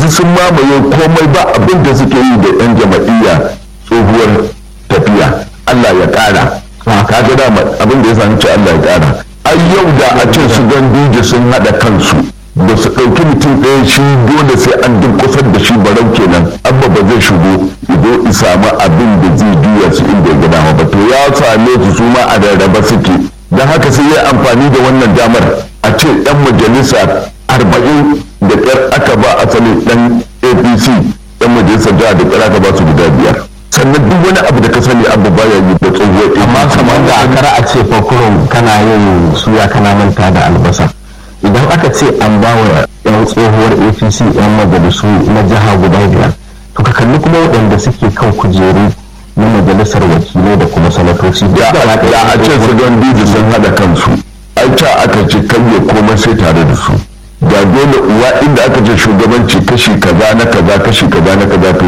sun mamaye komai ba abin da suke yi da yan jama'iyya tsohuwar tafiya Allah ya ƙara kaga da abin da ya sami ce Allah ya ƙara ai yau da a ce su ganduje sun haɗa kansu ba su ɗauki mutum ɗaya shi dole sai an durƙusar da shi barau kenan abba ba zai shigo ido in samu abin da zai juya su inda ya gada ba to ya same su su ma a rarraba suke don haka sai ya amfani da wannan damar a ce ɗan majalisa arba'in da ƙyar aka ba asalin ɗan apc ɗan majalisar jiha da ƙyar aka ba su guda biyar sannan duk wani abu da ka sani abu baya yi da tsohuwar amma kamar da akara a ce fakurin kana yin suya kana manta da albasa idan aka ce an ba wa yan tsohuwar apc yan majalisu na jiha guda biyar to ka kalli kuma waɗanda suke kan kujeru na majalisar wakilai da kuma sanatoci da a ce su don diji sun haɗa kansu ai ca aka ce kan ya komai sai tare da su da dole uwa inda aka ce shugabanci kashi kaza na kaza kashi kaza na kaza to